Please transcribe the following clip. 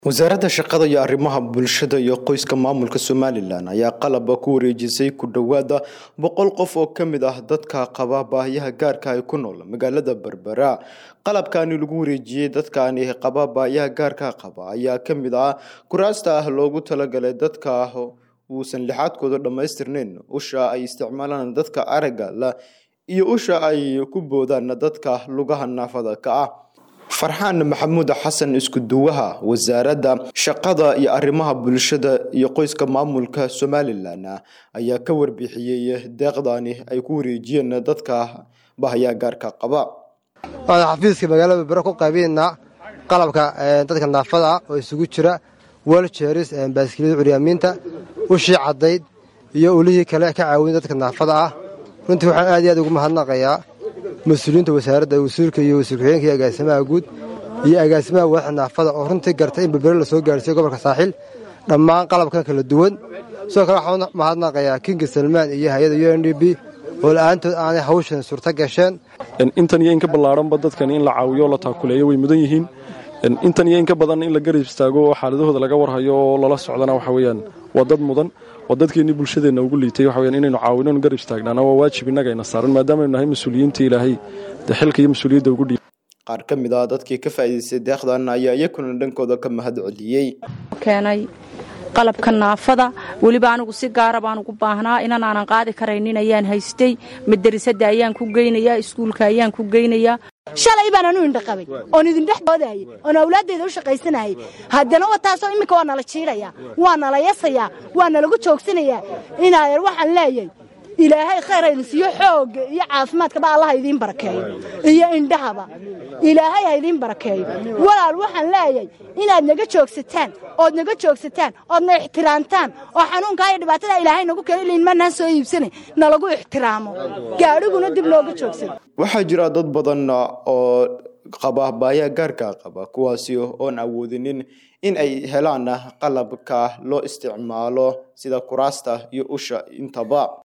wasaaradda shaqada iyo arrimaha bulshada iyo qoyska maamulka somalilan ayaa qalaba ku wareejisay ku dhowaada boqol qof oo ka mid ah dadka qaba baahiyaha gaarka ay ku nool magaalada berbera qalabkani lagu wareejiyey dadkani qaba baahiyaha gaarka qaba ayaa ka mid ah kuraasta ah loogu talagalay dadka uusan lixaadkooda dhammaystirnayn usha ay isticmaalaan dadka aragga la iyo usha ay ku boodaan dadka lugaha naafada ka ah farxaan maxamuud xasan iskuduwaha wasaaradda shaqada iyo arrimaha bulshada iyo qoyska maamulka somalilan ayaa ka warbixiyey deeqdani ay ku wareejiyeen dadka bahayaa gaarka qaba waxaan xafiiska magaalada berbera ku qaybiynaa qalabka dadka naafada ah oo isugu jira weljeris baaskilada curyaamiinta ushii caddayd iyo ulihii kale ka caawin dadka naafada ah runtii waxaan aad iyo aad ugu mahadnaqayaa mas-uuliyiinta wasaaradda wasiirka iyo wasiir ku-xigeenka iyo agaasimaha guud iyo agaasimaha waaxa naafada oo runtii gartay in berbere la soo gaarsiiyo gobolka saaxiil dhammaan qalabkan kala duwan sidoo kale waxaan mahadnaqayaa kinga salmaan iyo hay-adda u n d b oo la-aantood aanay hawshan suurto gasheen intan iyo in ka ballaaranba dadkani in la caawiyo oo la taakuleeyo way mudan yihiin intan iyo in ka badan in la garab istaago oo xaaladahooda laga warhayo oo lala socdana waxa weeyaan waa dad mudan waa dadkeennii bulshadeenna ugu liitay waxa weyaan inaynu caawino garab istaagnaana waa waajib innagayna saaran maadaamaaynu nahay mas-uuliyiinta ilaahay dee xilka iyo mas-uuliyadda ugu dhiib qaar ka mid ah dadkii ka faa'iidaystay deeqdan ayaa iyakuna dhankooda ka mahad celiyey keenay qalabka naafada weliba anigu si gaara baan ugu baahnaa inan aanan qaadi karaynin ayaan haystay madarasada ayaan ku geynayaa iskuulka ayaan ku geynayaa shalay baan anu indhaqabay oon idindhex doodayay oon awlaaddeeda u shaqaysanayay haddana wataasoo imminka waa nala jiidhayaa waa nala yasayaa waa nalagu joogsanayaa inaayer waxaan leeyay ilaahay khayr haydin siiyo xoogga iyo caafimaadkaba allaha idiin barakeeyo iyo indhahaba ilaahay ha idiin barakeeyo walaal waxaan leeyay inaad naga joogsataan ood naga joogsataan oodna ixtiraamtaan oo xanuunkaa iyo dhibaatada ilaahay nagu keeno ilinmanaan soo iibsanay nalagu ixtiraamo gaadhiguna dib looga joogsado waxaa jira dad badan oo qaba baayaa gaarka qaba kuwaasi oon awoodinin in ay helaan qalabka loo isticmaalo sida kuraasta iyo usha intaba